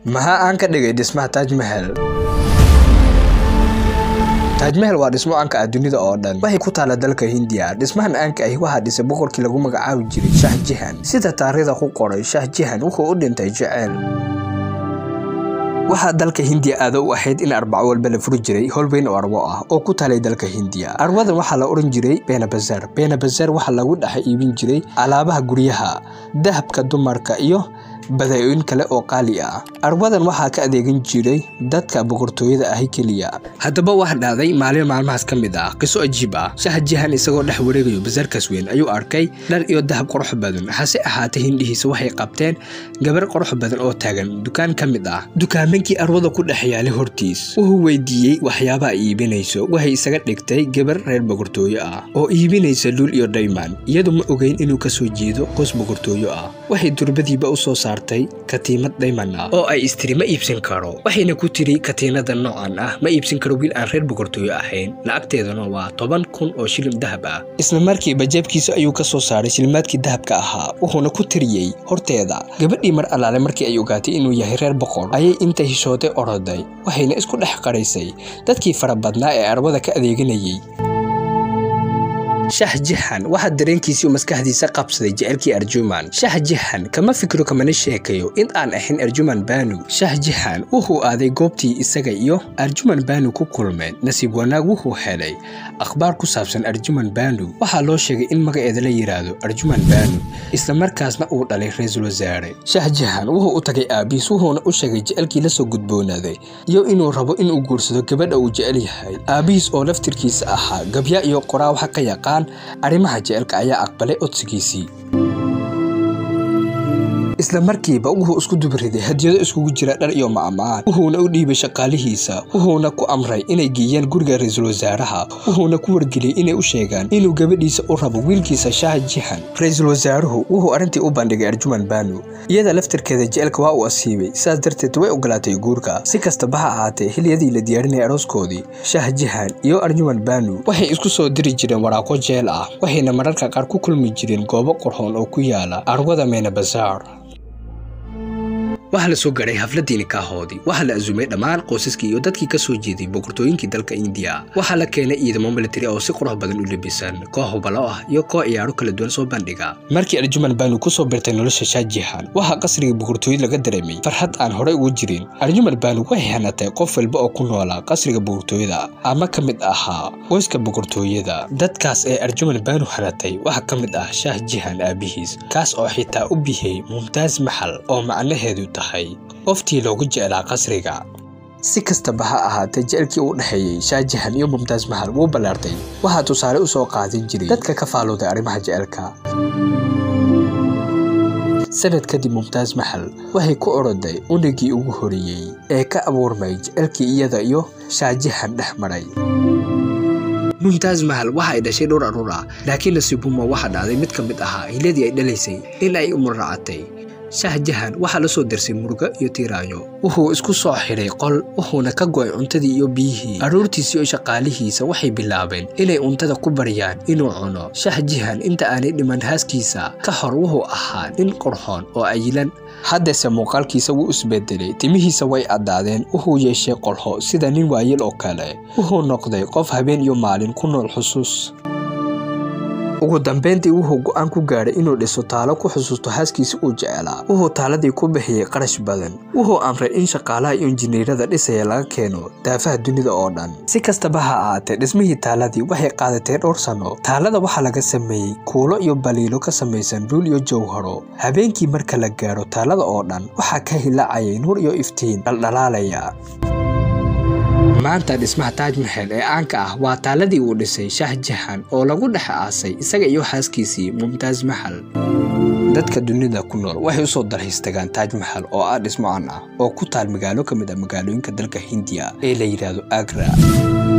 maxaa aan ka dhigay dhismaha taaj mahel taaj mahel waa dhismo aanka ah dunida oo dhan waxay ku taala dalka hindiya dhismahan aanka ahi waxaa dhisay boqorkii lagu magacaabi jiray shah jihan sida taariikhda ku qoray shah jihan wuxuu u dhintay jeceyl waxaa dalka hindiya aado u ahayd in arbaco walba la furi jiray howl weyn oo arwo ah oo ku taalay dalka hindiya arwadan waxaa la oran jiray beenabazar beenabazar waxaa lagu dhex iibin jiray alaabaha guryaha dahabka dumarka iyo badaayoyin kale oo qaali ah arwadan waxaa ka adeegan jiray dadka boqortooyada ahi keliya haddaba wax dhacday maalin maalmahaas ka mid ah qiso ajiib ah shah jihan isagoo dhex wareegayo basaarkaas weyn ayuu arkay dhar iyo dahab qurux badan hase ahaatee hindhihiisa waxay qabteen gabar qurux badan oo taagan dukaan ka mid ah dukaamankii arwada ku dhex yaalay hortiis wuxuu weydiiyey waxyaabaha iibinayso waxay isaga dhigtay gabar reer boqortooyo ah oo iibinaysa luul iyo dayman iyadu ma ogeyn inuu kasoo jeedo qoys boqortooyo ah waxay durbadiiba usoo saartay katiimad dayman ah oo ay istiri ma iibsan karo waxayna ku tiri katiinada noocan ah ma iibsan karo wiil aan reer boqortooyo ahayn lacagteeduna waa toban kun oo shilin dahab ah isla markiiba jeebkiisa ayuu ka soo saaray shilimaadkii dahabka ahaa wuxuuna ku tiriyey horteeda gabadhii mar allaale markii ay ogaatay inuu yahay reer boqor ayay inta hishooday oroday waxayna isku dhex qaraysay dadkii fara badnaa ee arwada ka adeeganayay shah jihan waxaa dareenkiisii maskaxdiisa qabsaday jecelkii arjuman shah jihan kama fikiro kamana sheekayo in aan ahayn arjuman banu shah jihan wuxuu aaday goobtii isaga iyo arjuman banu ku kulmeen nasiib wanaag wuxuu helay akhbaar ku saabsan arjuman banu waxaa loo sheegay in magaceeda la yidhaahdo arjuman banu isla markaasna uu dhalay ra-iisul wasaare shah jihan wuxuu u tagay aabiis wuxuuna u sheegay jecelkii lasoo gudboonaaday iyo inuu rabo inuu guursado gabadha uu jecel yahay aabihiis oo laftirkiisa ahaa gabya iyo qoraa waxa ka yaqaan arrimaha jecelka ayaa aqbalay codsigiisii isla markiiba wuxuu isku dubariday hadiyado iskugu jira dhar iyo macmacaan wuxuuna u dhiibay shaqaalihiisa wuxuuna ku amray inay geeyaan guriga ra-iisul wasaaraha wuxuuna ku wargeliyey inay u sheegaan inuu gabadhiisa u rabo wiilkiisa shah jihan ra-iisul wasaaruhu wuxuu arrintii u bandhigay arjuman banu iyada laftirkeeda jecelka waa uu asiibay sidaas darteed way ogolaatay guurka si kastaba ha ahaatee xiliyadii la diyaarinayay arooskoodii shah jihan iyo arjuman banu waxay isku soo diri jireen waraaqo jeel ah waxayna mararka qaar ku kulmi jireen goobo qorxoon oo ku yaala arwada meyna bazaar waxaa la soo gaadhay hafladii nikaahoodii waxaa la azumay dhammaan qoysaskii iyo dadkii ka soo jeeday boqortooyinkii dalka indiya waxaa la keenay ciidamo militari oo si qurux badan u lebisan koox hubalo ah iyo koox ciyaaro kala duwan soo bandhiga markii arjuman banu kusoo birtay nolosha shaajihan waxaa qasriga boqortooyada laga dareemay farxad aan horey ugu jirin arjuman banu waxay hanatay qof walba oo ku noolaa qasriga boqortooyada ama ka mid ahaa qoyska boqortooyada dadkaas ee arjuman banu hanatay waxaa ka mid ah shaah jihan aabihiis kaas oo xitaa u bixiyey mumtaas maxal oo macnaheedu tahay qoftii loogu jeclaa qasriga si kastaba ha ahaatee jecelkii u dhexeeyey shaajihan iyo mumtaas mahal wuu ballaartay waxaa tusaale u soo qaadan jiray dadka ka faalooday arrimaha jecelka sanad kadib mumtaas maxal waxay ku oroday unigii ugu horeeyey ee ka abuurmay jecelkii iyada iyo shaajihan dhex maray mumtaas mahal waxa ay dhashay dhowr aruur ah laakiin nasiibuma waxaa dhacday mid ka mid ahaa hiladii ay dhalaysay in ay umur raacatay shah jahan waxaa la soo darsay murugo iyo tiiraanyo wuxuu isku soo xidhay qol wuxuuna ka go'ay cuntadii iyo biyihii carruurtiisii iyo shaqaalihiisa waxay bilaabeen inay cuntada ku baryaan inuu cuno shah jihan inta aanay dhiman haaskiisa ka hor wuxuu ahaa nin qurxoon oo ayilan haddase muuqaalkiisa wuu isbedelay timihiisa way addaadeen wuxuu yeeshay qolxo sida nin waayel oo kale wuxuu noqday qof habeen iyo maalin ku nool xusuus ugu dambeyntii wuxuu go'aan ku gaadhay inuu dhiso taalo ku xusuusto haaskiisa uu jecelaa wuxuu taaladii ku bixiyey qarash badan wuxuu amray in shaqaalaha iyo injineerada dhisaya laga keeno daafaha dunida oo dhan si kastaba ha ahaatee dhismihii taaladii waxay qaadatay dhowr sanno taalada waxaa laga sameeyey kuulo iyo baliilo ka samaysan dhuul iyo jawharo habeenkii marka la gaadho taalada oo dhan waxaa ka hilaacayay nuur iyo iftiin dhaldhalaalaya maanta dhismaha taaj maxel ee caanka ah waa taaladii uu dhisay shah jahan oo lagu dhex aasay isaga iyo xaaskiisii mumtaas maxal dadka dunida ku nool waxay usoo dalxiis tagaan taaj maxal oo ah dhismo caan ah oo ku taal magaalo ka mid ah magaalooyinka dalka hindiya ee la yidhaahdo agra